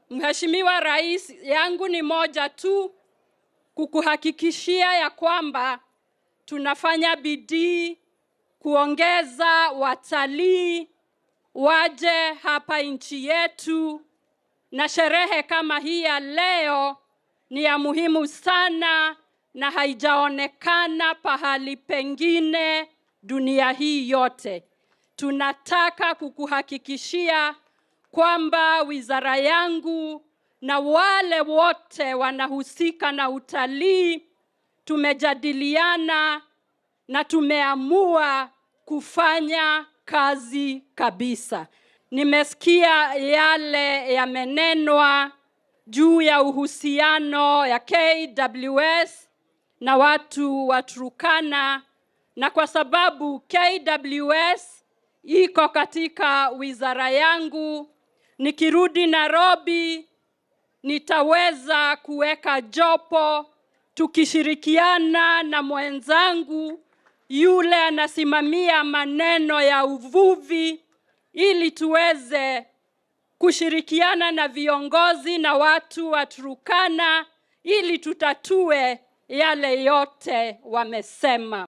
Mheshimiwa Rais, yangu ni moja tu, kukuhakikishia ya kwamba tunafanya bidii kuongeza watalii waje hapa nchi yetu, na sherehe kama hii ya leo ni ya muhimu sana na haijaonekana pahali pengine dunia hii yote. Tunataka kukuhakikishia kwamba wizara yangu na wale wote wanahusika na utalii tumejadiliana na tumeamua kufanya kazi kabisa. Nimesikia yale yamenenwa juu ya uhusiano ya KWS na watu wa Turkana, na kwa sababu KWS iko katika wizara yangu, nikirudi Nairobi nitaweza kuweka jopo tukishirikiana na mwenzangu yule anasimamia maneno ya uvuvi ili tuweze kushirikiana na viongozi na watu wa Turkana ili tutatue yale yote wamesema.